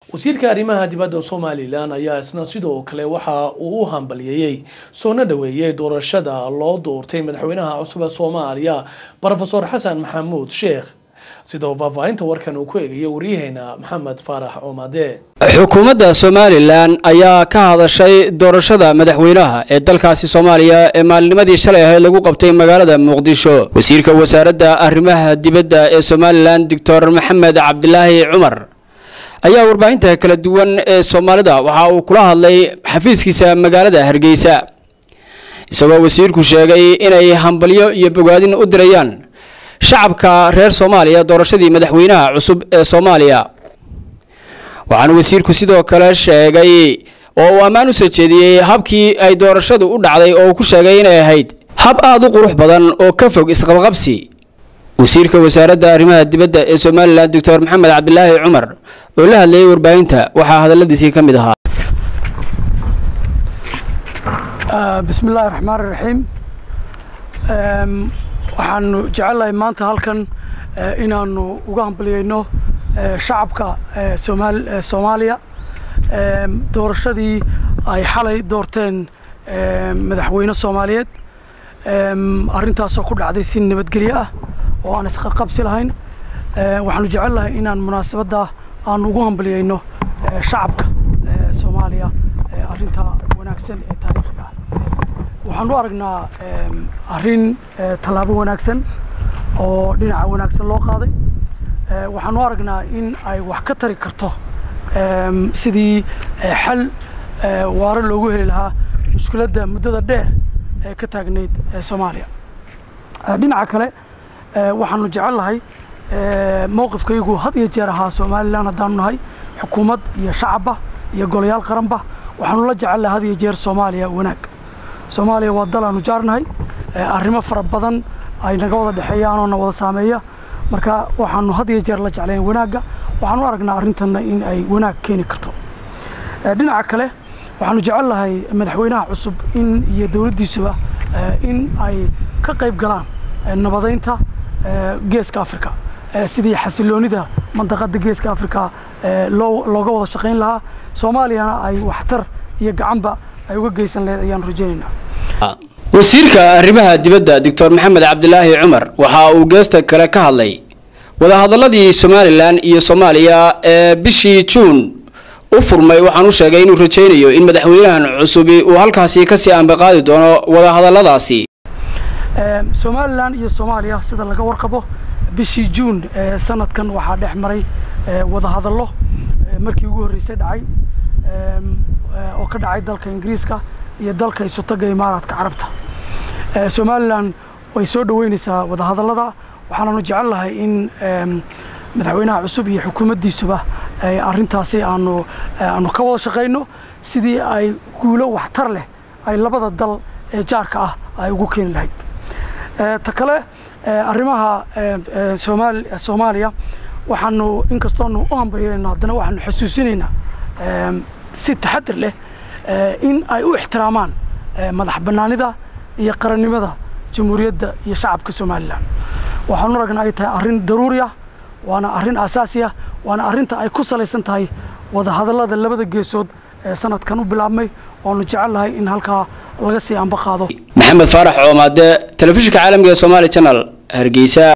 wasiirka arrimaha dibadda somalilan ayaa isna sidoo kale waxa uu u hambaliyeeyey soona dhaweeyey doorashada loo doortay madaxweynaha cusub ee soomaaliya rofeor xasan maxamuud sheekh sidoo faahfaahinta warkan uu ku eegaya waryaheena maxamed faarax oomade xukuumadda somalilan ayaa ka hadashay doorashada madaxweynaha ee dalkaasi soomaaliya ee maalinimadii shalay ahayd lagu qabtay magaalada muqdisho wasiirka wasaaradda arrimaha dibadda ee somalilan doctor maxamed cabdilaahi cumar ayaa warbaahinta kala duwan ee soomaalida waxa uu kula hadlay xafiiskiisa magaalada hargeysa isagoo wasiirku sheegay inay hambalyo iyo bogaadin u dirayaan shacabka reer soomaaliya doorashadii madaxweynaha cusub ee soomaaliya waxaana wasiirku sidoo kale sheegay oo uu ammaan u soo jeediyey habkii ay doorashadu u dhacday oo uu ku sheegay inay ahayd hab aada u qurux badan oo ka fog isqabqabsi wasiirka wasaaradda arrimaha dibadda ee somalilan doctor maxamed cabdilaahi cumar oo la hadlayay warbaahinta waxaa hadaladiisii ka mid ahaa bismi illaahi raxmaan iraxiim waxaanu jecelnahay maanta halkan inaanu uga hambaliyeyno shacabka soomaaliya doorashadii ay xalay doorteen madaxweyne soomaaliyeed arrintaasoo ku dhacday si nabadgelyo ah oo aan isqaqabsi lahayn waxaanu jecelnahay inaan munaasabadda aanu ugu hambaliyeyno shacabka soomaaliya arrintaa wanaagsan ee taariikhiga ah waxaan u aragnaa arrin tallaabo wanaagsan oo dhinaca wanaagsan loo qaaday waxaan u aragnaa in ay wax ka tari karto sidii xal waaro loogu heli lahaa mushkiladda muddada dheer ee ka taagnayd soomaaliya dhinaca kale waxaanu jecelnahay mowqifkaygu had iyo jeer ahaa somalilan haddaanu nahay xukuumad iyo shacabba iyo golayaal qaranba waxaanu la jecelnahay had iyo jeer soomaaliya wanaag soomaaliya waa dal aanu jaarnahay arrimo fara badan ay naga wada dhexeeyaan oo na wada saameeya marka waxaanu had iyo jeer la jeclayn wanaagga waxaan u aragnaa arrintanna in ay wanaag keeni karto dhinaca kale waxaanu jecelnahay madaxweynaha cusub in iyo dowladdiisuba in ay ka qayb galaan nabadaynta geeska africa sidii xasiloonida mandaqadda geeska africa loo looga wada shaqayn lahaa soomaaliyana ay waxtar iyo gacanba ay uga geysan laheyd ayaanu rajaynaynaa wasiirka arrimaha dibadda doctor maxamed cabdilaahi cumar waxa uu geesta kale ka hadlay wadahadaladii somalilan iyo soomaaliya ee bishii juun u furmay waxaan u sheegay inuu rajaynayo in madaxweynahan cusubi uu halkaasi kasii ambaqaadi doono wadahadaladaasi somalilan iyo soomaaliya sida laga warqabo bishii juun ee sanadkan waxaa dhex maray wadahadallo markii ugu horreysay dhacay oo ka dhacay dalka ingiriiska iyo dalka isutaga imaaraadka carabta somalilan way soo dhoweyneysaa wadahadallada waxaananu jecelnahay in madaxweynaha cusub iyo xukuumaddiisuba arrintaasi aanu aanu ka wada shaqayno sidii ay guulo waxtar leh ay labada dal ee jaarka ah ay ugu keeni lahayd ta kale arrimaha soomaaliya waxaanu inkastoonu u hambalyeyno haddana waxaanu xusuusinaynaa si taxadir leh in ay u ixtiraamaan madax bannaanida iyo qarannimada jamhuuriyadda iyo shacabka somalilan waxaanu aragnaa ay tahay arrin daruuri ah waana arrin asaasi ah waana arrinta ay ku salaysan tahay wadahadallada labada geesood ee sanadkan u bilaabmay waanu jecelnahay in halkaa laga sii ambaqaado maxamed faarax coomaade telefishinka caalamka ee somaali channel hargeysa